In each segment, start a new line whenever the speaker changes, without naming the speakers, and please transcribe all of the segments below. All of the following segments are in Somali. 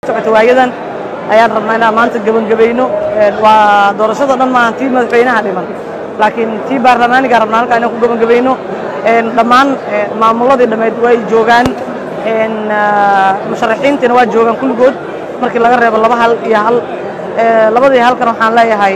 socota waayadan ayaan rabnaa inaan maanta gebangebayno waa doorashada dhan maahan tii madaxweynaha dhiman laakiin tii baarlamaaniga rabnaa halkaa inaan ku gebangebayno dhammaan maamuladii dhammeyd way joogaan musharaxiintiina waa joogaan kulligood markii laga reebo laba hal iyo hal labadii halkan waxaan leeyahay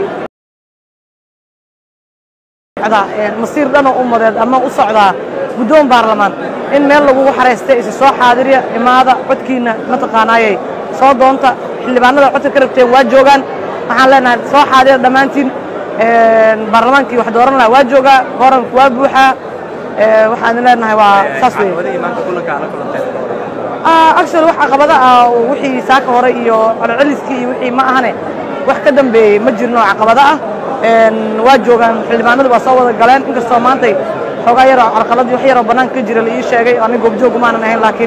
masiir dhanoo ummadeed ama u socdaa guddoon baarlamaan in meel lagugu xaraystay isi soo xaadiriya imaada codkiina mataqaanaayey soo doonta xildhibaanada codka ka rabteen waa joogaan waxaan leenahay soo xaadira dhammaantiin baarlamaankii wax dooran lahaa waa joogaa kooranku waa buuxaa waxaan leenahay waa saas wey actually wax caqabada ah wixii saaka hore iyo celceliskii iyo wixii ma ahane wax ka dambeeyey ma jirno oo caqabado ah waa joogaan xildhibaanadu waa soo wada galeen inkastoo maantay xoogaa yaroo carqaladii wax yaroo bannaanka ka jira la ii sheegay aniga goobjoog maanan ahayn laakiin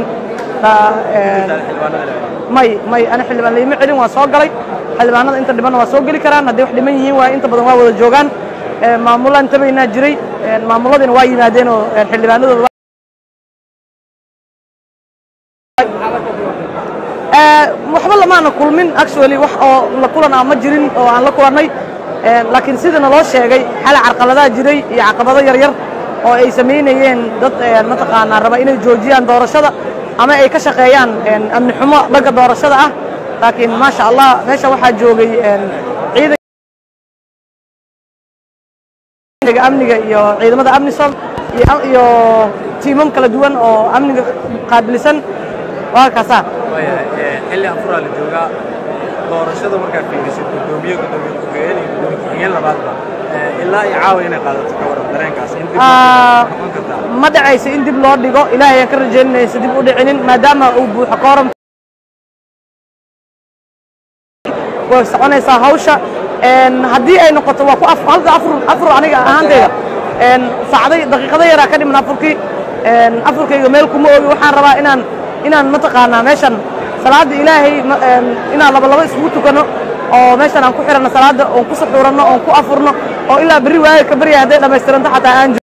may may ani xildhibaan laima celin waa soo galay xildhibaanada inta dhibanna waa soo geli karaan hadday wax dhiman yihiin waa inta badan waa wada joogaan maamulaan tabaynaa jiray maamuladiina waa yimaadeen oo xildhibaanadooda waxba lamaana kulmin actually wax oo la kulan ah ma jirin oo aan la kulannay laakiin sidii naloo sheegay xala carqaladaha jiray iyo caqabado yaryar oo ay samaynayeen dad mataqaanaa raba inay joojiyaan doorashada ama ay ka shaqeeyaan amni xumo dhanka doorashada ah laakiin maasha allah meesha waxaa joogay ciidanka amniga iyo ciidamada amnisom iyo tiimam kala duwan oo amniga qaabilsan waa kaasaa
xilli afuraa la joogaa doorashada markaad fiirisid gudoomiye gudoomiye ku-xigeen iyo gudoomiye ku-xigeen labaadba ilaa iyo caawa inay qaadato ka waran dareenkaas in dib noqon kartaa
ma dhacayso in dib loo dhigo ilaahay aan ka rajaynaysa dib u dhicinin maadaama uu buuxo kooram way soconaysaa hawsha haddii ay noqoto waa ku halka afur afur aniga ahaantayda saacday daqiiqado yaraa ka dhiman afurkii afurkayga meel kuma oogi waxaan rabaa inaan inaan mataqaanaa meeshan salaada ilaahay inaan laba laba isugu tukano oo meeshan aan ku xiranno salaada oon ku saxuuranno oon ku afurno oo ilaa berri waaga ka barya hadday dhammaystiranto xataa aan